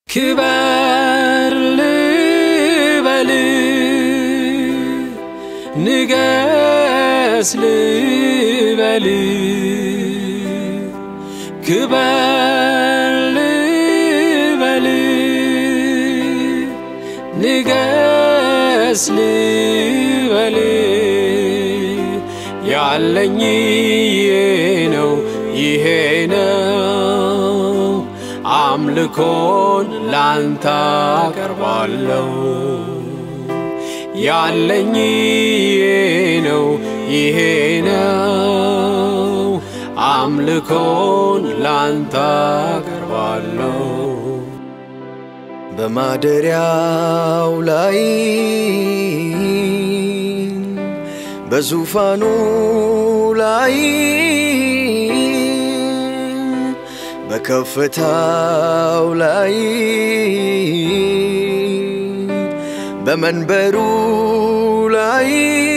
ክበር ልበል ንገስ ልበል ክበር ልበል ንገስ ልበል ያለኝ ይሄ ነው ይሄ ነው አምልኮን ላንተ አቀርባለሁ ያለኝ ይሄ ነው ይሄ ነው አምልኮን ላንተ አቀርባለሁ በማደሪያው ላይ በዙፋኑ ላይ በከፍታው ላይ በመንበሩ ላይ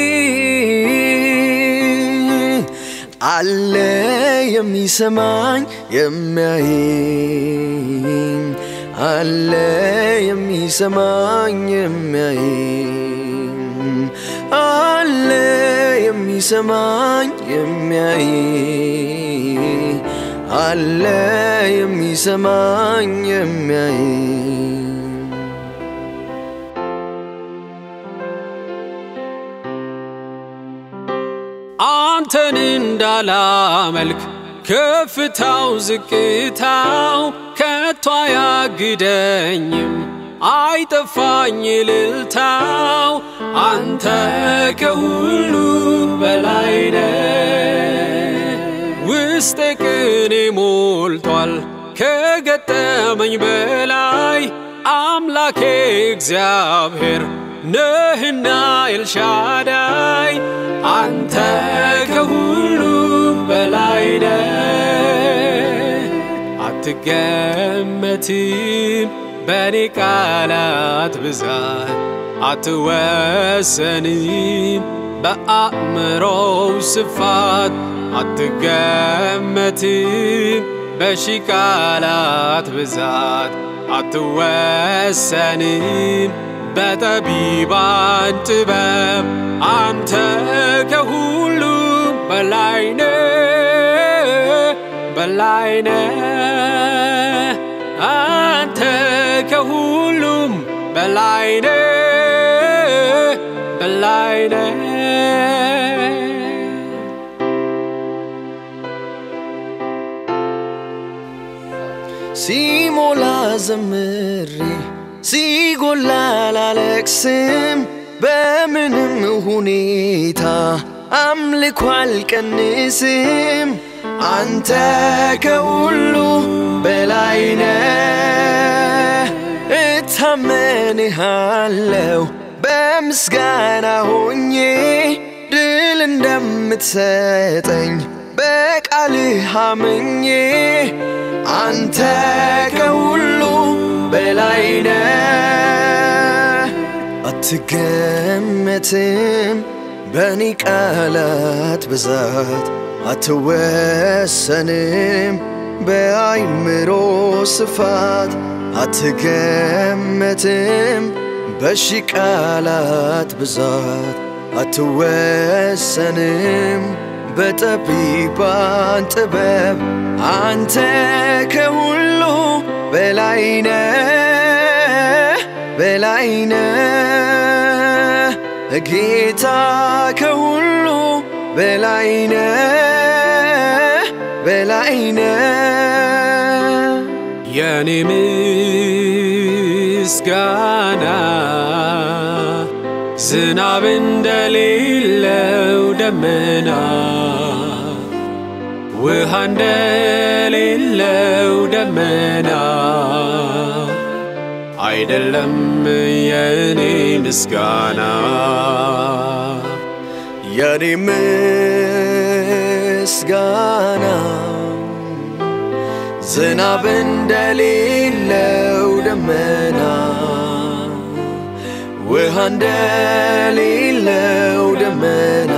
አለ የሚሰማኝ የሚያየኝ አለ የሚሰማኝ የሚያየኝ አለ የሚሰማኝ የሚያየኝ አለ የሚሰማኝ የሚያየኝ አንተን እንዳላመልክ ከፍታው ዝቅታው ከቶ አያግደኝም አይጠፋኝ እልልታው አንተ ከሁሉ በላይ ነህ ውስጤ ቅኔ ሞልቷል ከገጠመኝ በላይ አምላኬ እግዚአብሔር ነህና ኤልሻዳይ አንተ ከሁሉ በላይ ነህ አትገመትም በኔ ቃላት ብዛት አትወሰንም በአእምሮው ስፋት አትገመትም በሺ ቃላት ብዛት አትወሰንም በጠቢባን ጥበብ አንተ ከሁሉ በላይ ነህ በላይ ነህ አንተ ከሁሉም በላይ ነህ በላይ ነህ ሲሞላ ዘምሬ ሲጎላ ላለቅስም በምንም ሁኔታ አምልኮ አልቀንስም አንተ ከሁሉ በላይ ነህ እታመንሃለው በምስጋና ሆኜ ድል እንደምትሰጠኝ በቃልህ አምኜ አንተ ከሁሉ በላይ ነህ አትገመትም በኔ ቃላት ብዛት አትወሰንም በአይምሮ ስፋት አትገመትም በሺ ቃላት ብዛት አትወሰንም በጠቢባን ጥበብ አንተ ከሁሉ በላይ ነህ በላይ ነህ ጌታ ከሁሉ በላይ ነህ በላይ ነህ የኔ ምስጋና ዝናብ እንደሌለው ደመና ውሃ እንደሌለው ደመና አይደለም የኔ ምስጋና የኔ ምስጋና ዝናብ እንደሌለው ደመና ውሃ እንደሌለው ደመና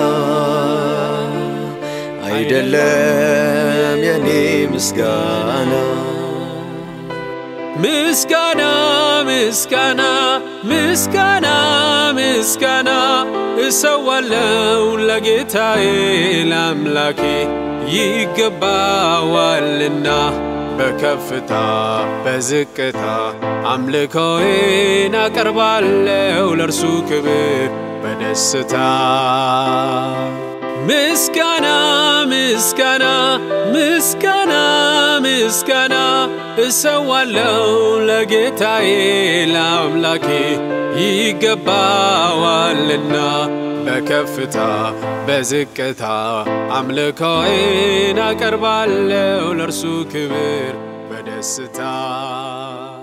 አይደለም የኔ ምስጋና ምስጋና ምስጋና ምስጋና ምስጋና እሰዋለው ለጌታዬ ለአምላኬ ይገባዋልና በከፍታ በዝቅታ አምልኮዬን አቀርባለው ለእርሱ ክብር በደስታ ምስጋና ምስጋና ምስጋና ምስጋና እሰዋለው ለጌታዬ ለአምላኬ ይገባዋልና በከፍታ በዝቅታ አምልኮዬን አቀርባለው ለእርሱ ክብር በደስታ